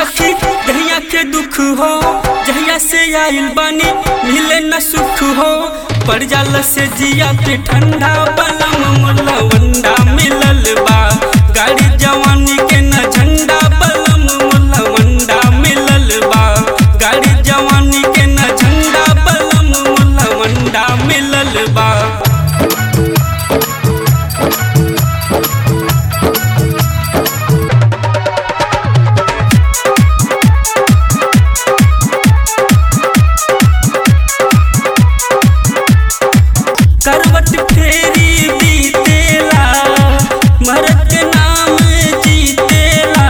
सखी दहिया के दुख हो जहिया से आइल बानी मिले न सुख हो पड़ जाला से जिया पे ठंडा बलम मुला वंडा मिलल बा गाड़ी जवानी के न झंडा बलम मुला वंडा मिलल बा गाड़ी जवानी के न झंडा बलम मुला वंडा मिलल बा करवट फेरी बीतेला मरद के नाम जीतेला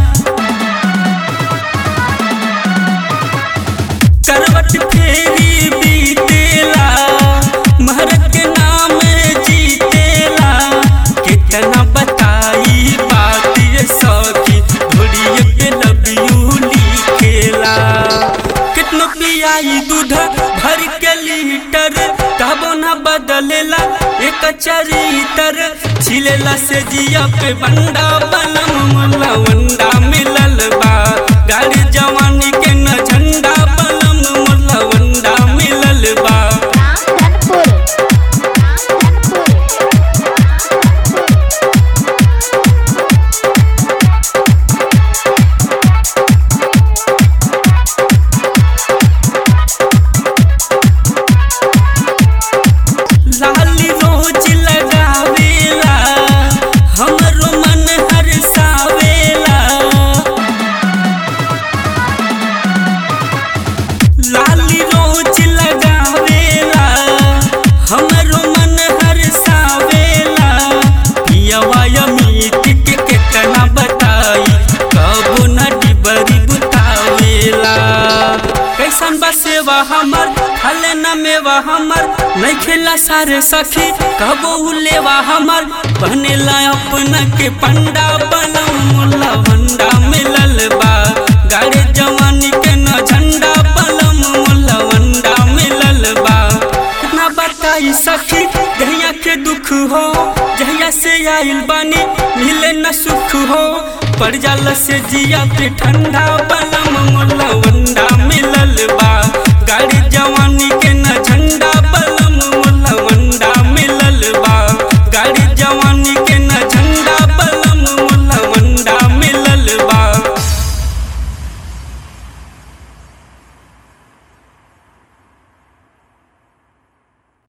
करवट फेरी बीतेला मरद के नाम जीतेला कितना बताई बात ये सखी घोड़िए पे लबियू लिखेला कितनो पियाई दूध भर के लीटर तबो न बदलेला एक चरितर छिलेला से जिया पे बंडा बनम मुला वंडा मिलल बा गाड़ी जवानी के न झंडा बनम मुला वंडा मिलल बा रामधनपुर लाली रोज लगावेला हमरो मन हरसावेला लाली रोज लगावेला हमरो मन हरसावेला पियवा अमित के केतना बताई कबो न डिबरी बुतावेला कैसन बा सेवा हमर हले न मेवा हमर नहीं खेला सारे सखी कबो लेवा हमर बनेला अपना के पंडा बनम मुला वंडा मिलल बा गाड़ी जवानी के न झंडा बलम मुला वंडा मिलल बा कितना बताई सखी दहिया के दुख हो जहिया से आइल बानी मिले न सुख हो पड़ जाला से जिया पे ठंडा बलम मुला